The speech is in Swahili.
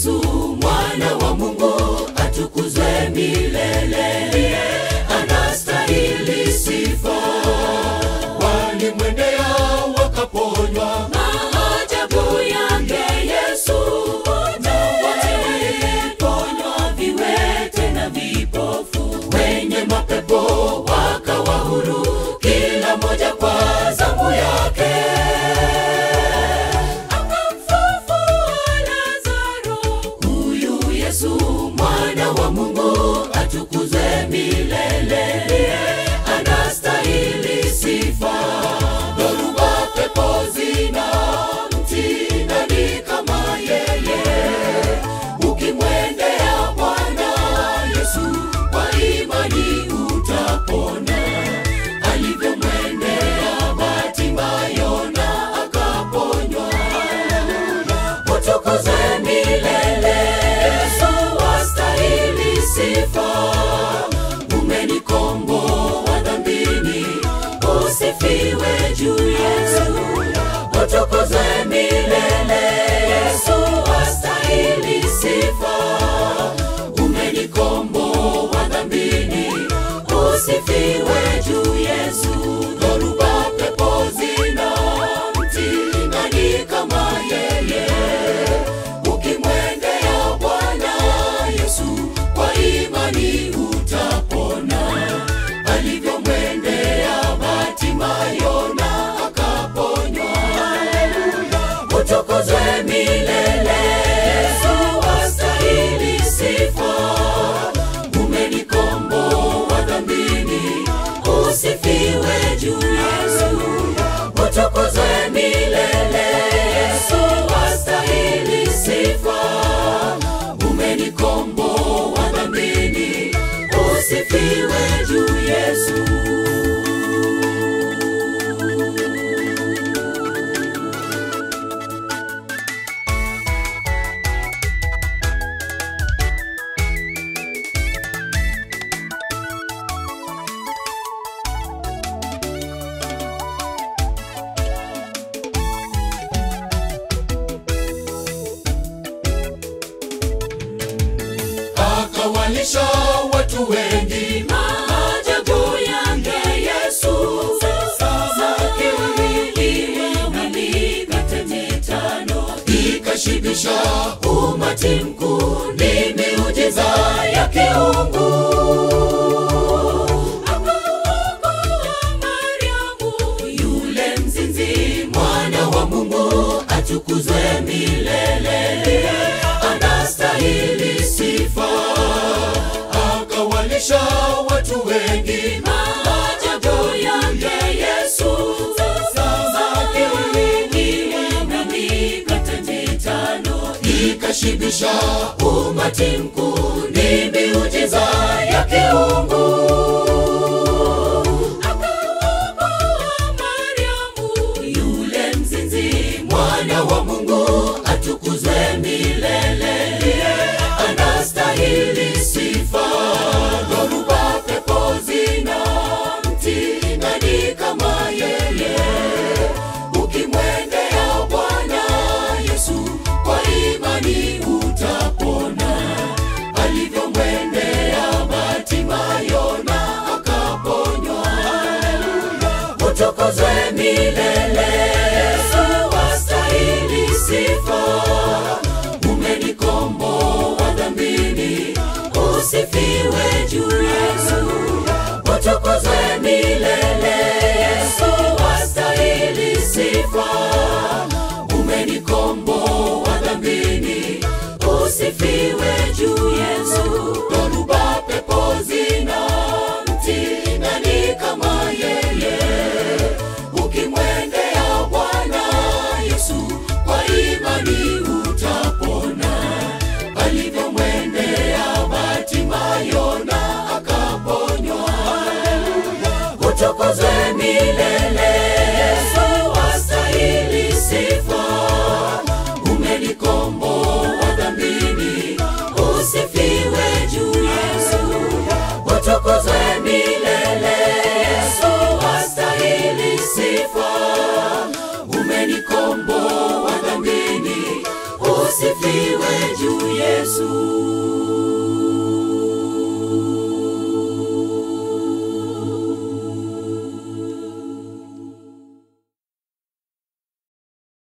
Yesu mwana wa Mungu atukuzwe milele, anastahili sifa. Walimwendea wakaponywa, maajabu yake Yesu, wote waliponywa, viwete na vipofu, wenye mapepo wakawa huru, kila moja kwa zamu yake akamfufua Lazaro. Huyu Yesu mwana wa Mungu atukuzwe milele, anastahili sifa. Dhoruba, pepo zina mtii, nani kama yeye? Ukimwendea Bwana Yesu kwa imani utapona, alivyomwendea Bartimayo na akaponywa utukuze milele. Yesu wastahili sifa, umenikomboa dhambini, usifiwe juu Yesu. Utukuze milele. Yesu wastahili sifa, umenikomboa dhambini, usifiwe juu Yesu. Dhoruba, pepo zina mtii, nani kama yeye? Ukimwendea Bwana Yesu kwa imani utapona, alivyomwendea Bartimayo na akaponywa. Utukuzwe milele. Yesu wastahili sifa, umenikomboa dhambini, usifiwe juu Yesu. Utukuzwe milele. Yesu wastahili sifa, umenikomboa dhambini, usifiwe juu Yesu. akawalisha watu wengi maajabu yake Yesu. Samaki wawili na mikate mitano ikashibisha umati mkuu, ni miujiza ya kiungu. Akaokoa Mariamu, yule mzinzi, mwana wa Mungu atukuzwe milele, anastahili sifa. Akawalisha watu wengi maajabu yake Yesu. Samaki wawili na mikate mitano ikashibisha umati mkuu, ni miujiza ya kiungu. Akaokoa Mariamu, yule mzinzi, mwana wa Mungu atukuzwe milele, anastahili sifa. Dhoruba, pepo zina mtii, nani kama yeye? Ukimwendea Bwana Yesu kwa imani utapona, alivyomwendea Bartimayo na akaponywa. Utukuzwe milele. Yesu wastahili sifa, umenikomboa dhambini, usifiwe juu Yesu. Utukuzwe milele. Yesu wastahili sifa, umenikomboa dhambini, usifiwe juu